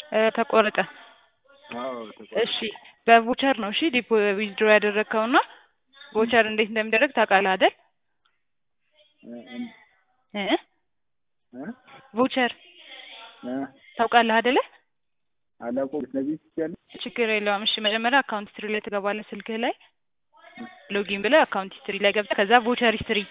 እ ተቆረጠ። አዎ ተቆረጠ። እሺ በቮቸር ነው እሺ ዲፖ ዊዝድሮ ያደረግከውና ቮቸር እንዴት እንደሚደረግ ታውቃለህ አይደል? እ እን- እ እ ቮቸር እ ታውቃለህ አይደለ? አላውቀውም። ልትነግሪኝ ትችያለሽ? ችግር የለውም። እሺ መጀመሪያ አካውንት ሂስትሪ ላይ ትገባለህ ስልክህ ላይ ሎጊን ብለህ አካውንት ሂስትሪ ላይ ገብተህ ከዛ ቮቸር ሂስትሪ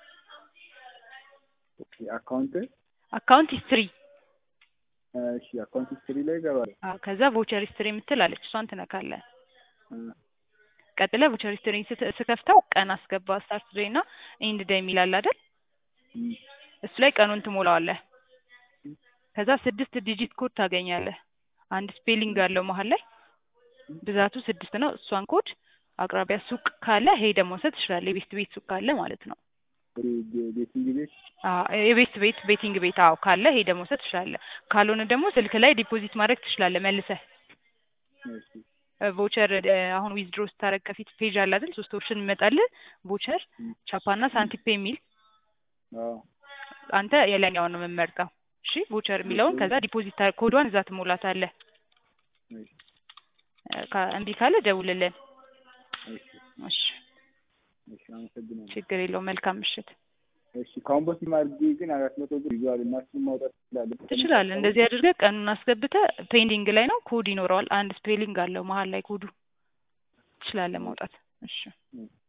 ኦኬ አካውንት አካውንት ሂስትሪ እሺ አካውንት ሂስትሪ ላይ እገባለሁ። አዎ ከዛ ቮቸር ሂስትሪ የምትል አለች እሷን ትነካለህ። እ ቀጥለህ ቮቸር ሂስትሪ ስከፍተው ቀን አስገባ ስታርት ዴይ እና ኢንድ ዴይ የሚል አለ አይደል? እም እሱ ላይ ቀኑን ትሞላዋለህ። ከዛ ስድስት ዲጂት ኮድ ታገኛለህ። አንድ ስፔሊንግ አለው መሀል ላይ ብዛቱ ስድስት ነው። እሷን ኮድ አቅራቢያ ሱቅ ካለ ሄደህ መውሰድ ትችላለህ። የቤት ቤት ሱቅ ካለ ማለት ነው። ቤ- ቤቲንግ ቤት አዎ የቤት ቤት ቤቲንግ ቤት አዎ ካለ ሄደህ መውሰድ ትችላለህ። ካልሆነ ደግሞ ስልክ ላይ ዲፖዚት ማድረግ ትችላለህ መልሰህ እሺ ቮቸር አሁን ዊዝድሮ ስታደርግ ከፊት ፔጅ አለ አይደል? ሶስት ኦፕሽን ይመጣልህ ቮቸር፣ ቻፓና ሳንቲፔ የሚል አዎ አንተ የላይኛውን ነው የምመርጠው። እሺ ቮቸር የሚለውን ከዛ ዲፖዚት ታደርግ ኮዷን እዛ ትሞላታለህ። እሺ እ ካ- እምቢ ካለ ደውልልን። እሺ እሺ እሺ አመሰግናለሁ። ችግር የለውም። መልካም ምሽት። እሺ ከአሁን በፊት ማድረጌ ግን አራት መቶ ብር ይዟል እና እሱን ማውጣት ትችላለህ? ትችላለህ። እንደዚህ አድርገህ ቀኑን አስገብተህ ፔንዲንግ ላይ ነው ኮድ ይኖረዋል። አንድ ስፔሊንግ አለው መሀል ላይ ኮዱ ትችላለህ ማውጣት። እሺ እሺ